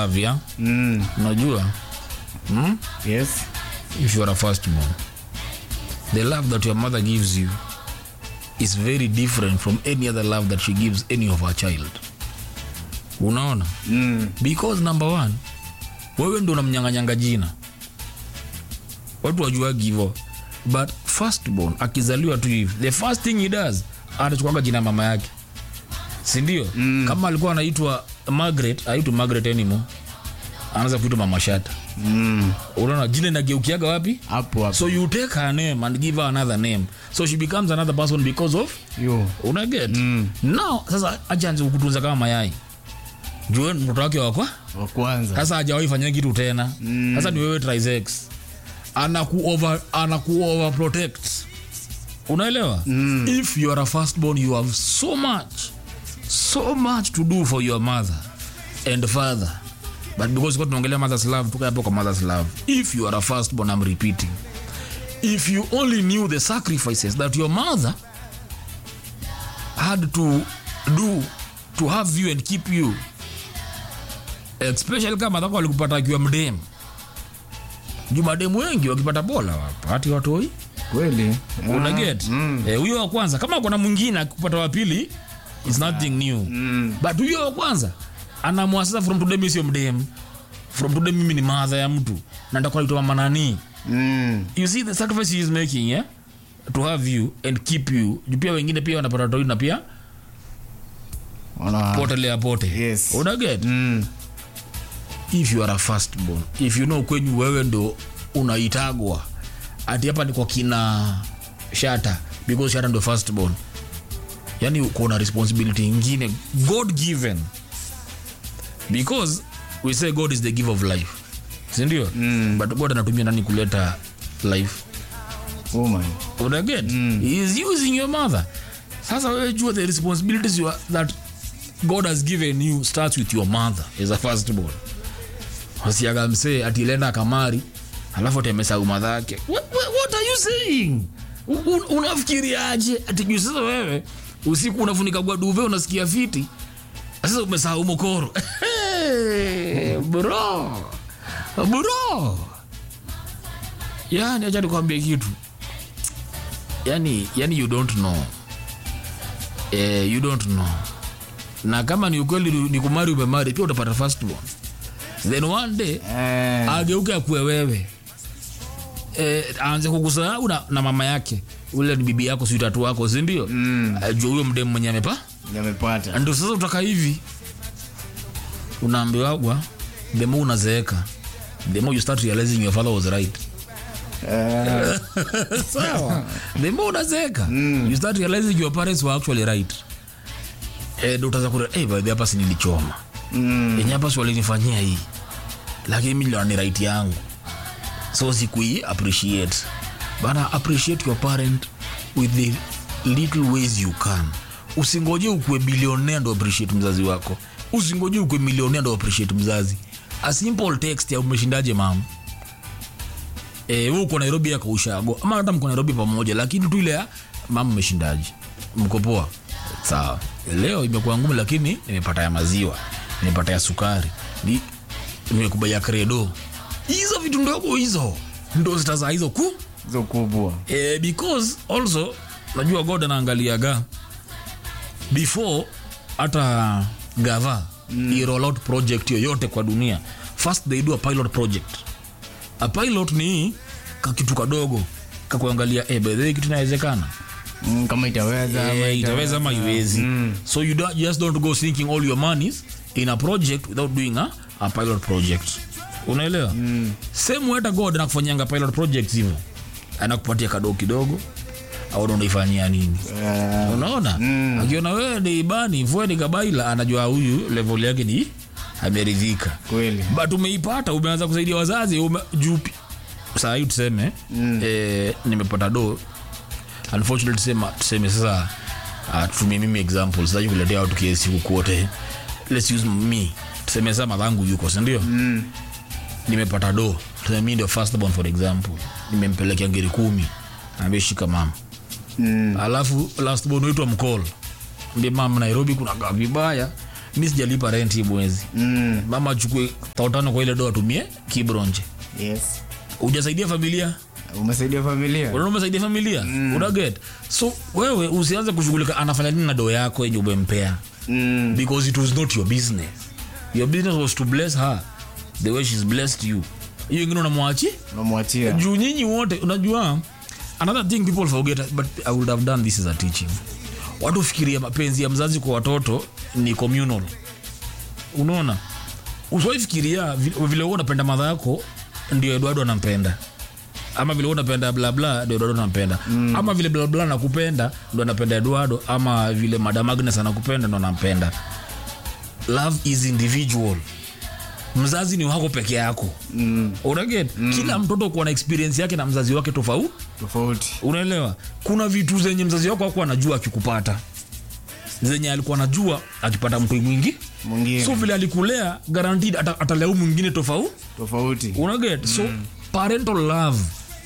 love ya mm. unajua hmm? yes if you are a firstborn the love that your mother gives you is very different from any other love that she gives any of her child unaona mm. because number one wewe ndo unamnyanganyanga jina watu wajuagi hivo but firstborn akizaliwa tu hivi the first thing he does anachukuaga jina ya mama yake sindio mm. kama alikuwa anaitwa margaret aitwa margaret anymore anaanza kuitwa mama shata mm. unaona jina inageukiaga wapi hapo hapo so you take her name and give her another name so she becomes another person because of yo unaget mm. now sasa achanzi kukutunza kama mayai jue mtoto wake wakwa wa kwanza sasa hajawahi fanya kitu tena sasa ni wewe trisex anaku over, anaku over protect unaelewa mm. if you are a firstborn you have so much so much to do for your mother and father but because kwa tunaongelea mother's love tuka hapo kwa mother's love if you are a firstborn i'm repeating if you only knew the sacrifices that your mother had to do to have you and keep you especially kama dhako walikupata akiwa mdemu juu mademu wengi wakipata bola wapati watoi kweli una get Eh, huyo wa kwanza kama kuna mwingine akipata wa pili is nothing new but huyo wa kwanza anamua sasa from today mimi sio mdemu from today mimi ni madha ya mtu na ndakuwa naitwa mama nani mm. you see the sacrifice he is making yeah? to have you and keep you juu pia wengine pia wanapata toi na pia Wana- potelea pote Yes. una get mm. if you are a firstborn if you know kwenyu wewe ndo unaitagwa ati hapa ni kwa kina shata because shata ndo firstborn yani uko na responsibility ingine god given because we say god is the giver of life sindio mm. but god anatumia nani kuleta life oh my unaget mm. he is using your mother sasa wewe jua the responsibilities you are, that god has given you starts with your mother as a firstborn wasiaga msee atilenda kamari alafu atemesau madhake what, what, what are you saying U- un- unafikiriaje atijuu sasa wewe usiku unafunika gwaduve unasikia fiti sasa umesahau mokoro hey, bro bro yani acha nikwambie kitu yani yani you don't know eh, you don't know na kama ni ukweli ni- ni kumari umemari pia utapata firstborn then one day eh, ageuke akue wewe eh, aanze kukusahau na, na mama yake ule ni bibi yako si tatu wako sindio mm. jua huyo mdemu mwenye amepa yamepata ndio sasa utaka hivi unaambiwagwa the more unazeeka the more you start realizing your father was right eh, sawa the more unazeeka you start realizing your parents were actually right eh, ndo utaanza kure eh, by the way, hapa si nilichoma mm. yenye hapa si walinifanyia hii lakini mi niliona ni right yangu so sikui appreciate bana appreciate your parent with the little ways you can usingoje ukue bilionea ndo appreciate mzazi wako usingoje ukue milionea ndo appreciate mzazi a simple text ya umeshindaje mama eh, wewe uko nairobi yako ushago ama hata mko nairobi pamoja lakini tu ile ya mama umeshindaje mko poa sawa leo imekuwa ngumu lakini nimepata ya maziwa nimepata ya sukari ni- nimekubaia kredo hizo vitu ndogo hizo ndo zitazaa hizo ku hizo kubwa eh, because also najua god anaangaliaga before hata gava mm. roll out project yoyote kwa dunia first they do a pilot project a pilot ni kakitu kadogo kakuangalia eh, by the way kitu inawezekana mm, kama itaweza ama Eh, itaweza ama iwezi Mm. so you don't, just don't go sinking all your monies in a project without doing a, a pilot project unaelewa mm. same way hata god anakufanyanga pilot projects hivyo anakupatia kadoo kidogo au unaifanyia nini Eh, unaona mm. akiona wewe ni ibani vue ni kabaila anajua huyu level yake ni ameridhika kweli but umeipata umeanza kusaidia wazazi ume, jupi sahii tuseme mm. eh, nimepata do unfortunately tuseme, tuseme sasa uh, tutumie mimi example sitaki kuletea watu kesi kukuote let's use me tuseme sasa madhangu yuko sindio mm. nimepata do tuseme mi ndio first born for example nimempelekea ngiri kumi ambia shika mama mm. alafu last born wetu amcall mbie mama nairobi kuna gaa vibaya mi sijalipa rent hii mwezi Mm. mama achukue tautano kwa ile do atumie kibronje Yes. ujasaidia familia Umesaidia familia? unaona umesaidia familia mm. unaget so wewe usianze kushughulika anafanya nini na doo yako yenye umempea Mm. because it was not your business your business was to bless her the way she's blessed you hiyo ingine unamwachi Unamwachia. juu nyinyi wote unajua another thing people forget but i would have done this as a teaching watu fikiria mapenzi ya mzazi kwa watoto ni communal unaona usiwaifikiria vile wewe unapenda madha yako ndio eduardo anampenda ama vile wewe unapenda blabla ndio eduardo anampenda mm. ama vile blabla anakupenda ndo anapenda eduardo ama vile madam agnes anakupenda ndo anampenda love is individual mzazi ni wako peke yako Mm. unaget mm. kila mtoto kuwa na experience yake na mzazi wake tofauti Tofauti. unaelewa kuna vitu zenye mzazi wako akuwa anajua akikupata zenye alikuwa anajua akipata mtu mwingi Mwingine. so vile alikulea guaranteed ata, ataleu mwingine tofauti Tofauti. unaget so parental love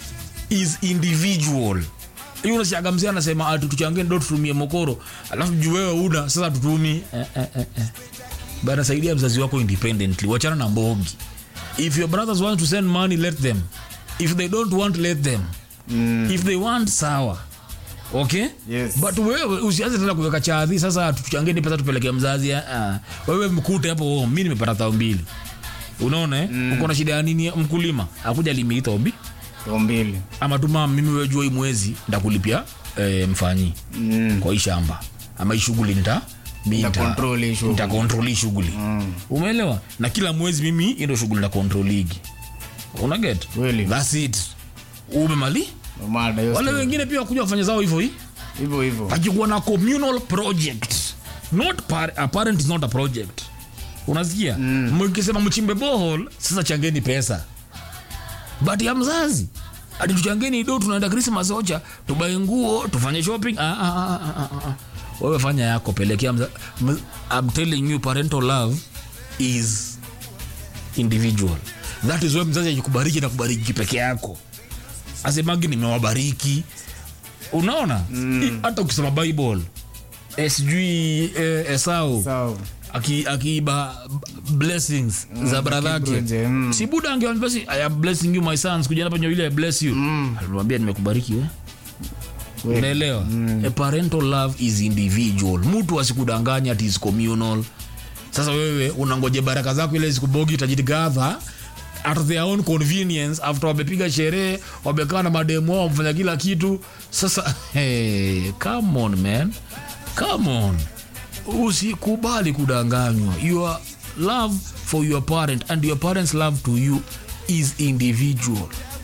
is individual hiyo unasiaga mzee anasema ati tuchangie ndo tutumie mokoro alafu juu wewe una sasa tutumi eh, eh, eh, eh. bana saidia mzazi wako independently wachana na mbogi if your brothers want to send money let them if they don't want let them Mm. if they want sawa okay Yes. but wewe usianze tena kuweka chadhi sasa tuchangeni pesa tupeleke mzazi ah, ah. wewe mkute hapo oh, mi nimepata thao mbili unaona eh? mm. uko na shida ya nini mkulima akuja limiita obi Tao mbili. ama tuma mimi wejua hii mwezi ndakulipia eh, mfanyi Mm. kwa hii shamba ama hii shughuli nita mi Nita nita- control hii shughuli. nita control hii shughuli Mm. umeelewa na kila mwezi mimi hii ndio shughuli na control ligi unaget Kweli. thats it umemali Mada hiyo wale story. wengine pia wakuja wafanya zao hivyo hii Hivyo hivyo. akikuwa na communal project not par a parent is not a project unasikia mkisema mchimbe bohol sasa changeni pesa but ya mzazi ati tuchangeni do tunaenda krismas ocha tubae nguo tufanye shopping ah, ah, ah, ah, ah, ah. wewe fanya yako pelekea mza... m- I'm telling you parental love is individual that is why mzazi akikubariki na kubariki peke yako asemagi nimewabariki unaona mm. hata ukisoma bible eh, sijui eh, esau Sawa. aki- akiiba b- blessings za brother yake Kibronje, mm. si buda angeambia basi i am blessing you my sons kuja hapa ndio ile I bless you alimwambia nimekubariki we Kweli. unaelewa a parental love is individual mtu asikudanganya ati is communal sasa wewe unangoje baraka zako ile zikubogi utajigadha at their own convenience after wamepiga sherehe wamekaa na mademu wao wamefanya kila kitu sasa hey, come on man come on usikubali kudanganywa your love for your parent and your parents love to you is individual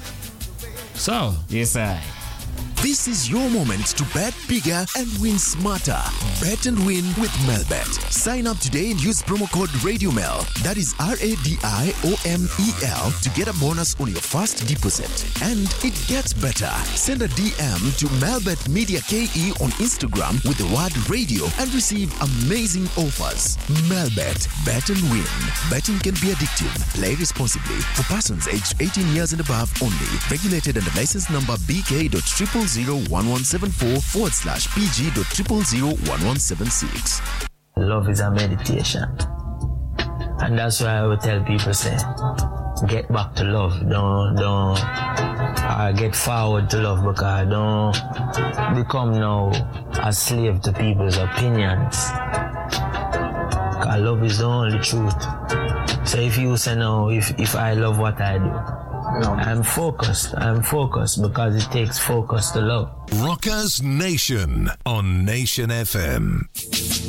sawa Yes, sir. This is your moment to bet bigger and win smarter. Bet and win with Melbet. Sign up today and use promo code RadioMel. That is R A D I O M E L to get a bonus on your first deposit. And it gets better. Send a DM to Melbet Media KE on Instagram with the word radio and receive amazing offers. Melbet. Bet and win. Betting can be addictive. Play responsibly. For persons aged 18 years and above only. Regulated under license number BK.0001174 forward slash PG.0001176. love is a meditation. And that's why I would tell people say, get back to love. Don't don't uh, get forward to love because don't become now a slave to people's opinions. Cause love is the only truth. So if you say no, if if I love what I do, I'm focused. I'm focused because it takes focus to love. Rockers Nation on Nation FM.